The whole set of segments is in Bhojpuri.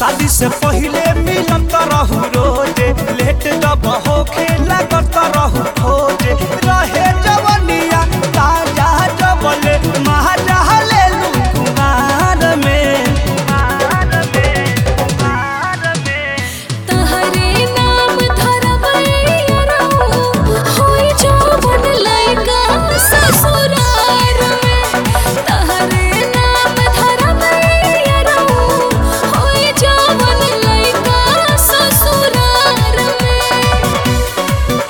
शादी से पहिले मिलत रहू रोजे लेट जब होखे लागत रहू खोजे रहे जवनिया ताजा जबले महाजा लेलू कुमार में तहरे नाम धरबैया होई जवन लइका ससुरार में तहरे नाम धरबैया होई जवन लइका ससुरार में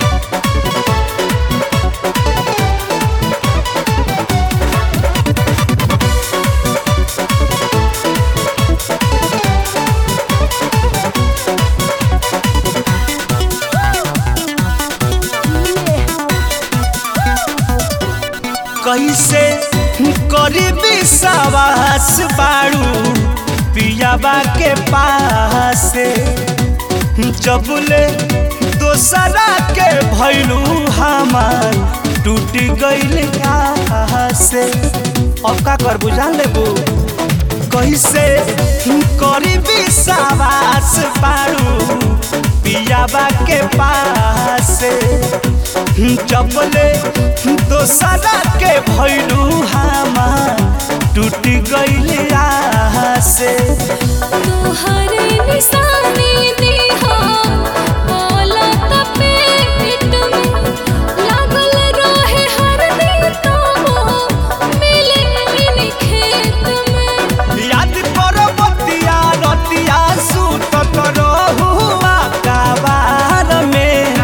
कैसे करी विश्वास बाड़ू पियाबा के पास जबले दोसरा के भैलू हमार टूट गईल से अब का कर बुझा लेबू कैसे करी विश्वास बाड़ू पियाबा के पास जबले दोसरा के भैलू हमार टूट गईल से तोहरे निशानी दिहा बोलत पेट में लागल रहे हर दिन तो मिले इन खेत में याद करो बतिया रतिया सुतत रहुआ कबार में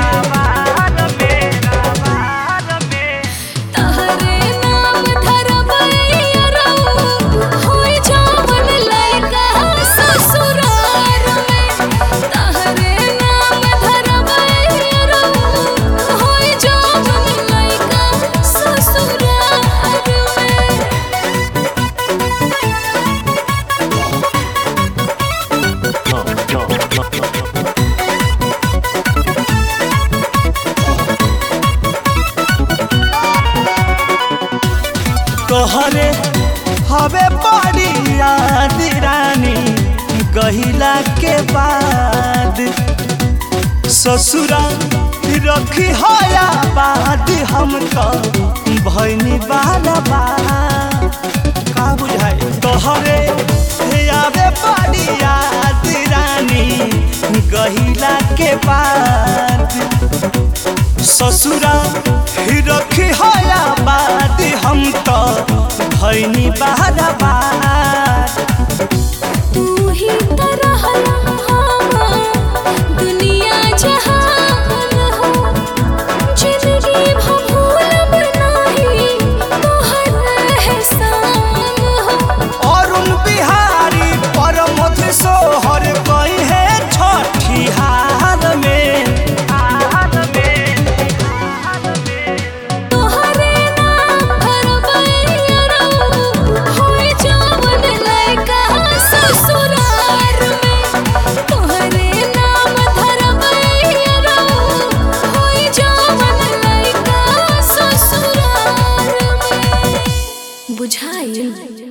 तहरे नाम धरबैया होई जवन लइका ससुरार में तहरे नाम धरबैया होई जवन लइका ससुरार में तोहरे हवे बड़ी याद रानी गहिला के बाद ससुरा रखी हया बाद हम तो भैनी बाला बा का बुझाए तोहरे आवे बड़ी याद रानी गहिला के बाद ससुरा रखी हया बाद हम तो भैनी बारा बार तू ही तरह दुनिया जहान हो जिंदगी भूलब नहीं तोहर एहसान हो अरुण बिहारी परमथ सोहर कही है छठी हार में तोहरे नाम धरबैया होई जवन लइका ससुरार में तोहरे नाम धरबैया होई जवन लइका ससुरार में बुझाइल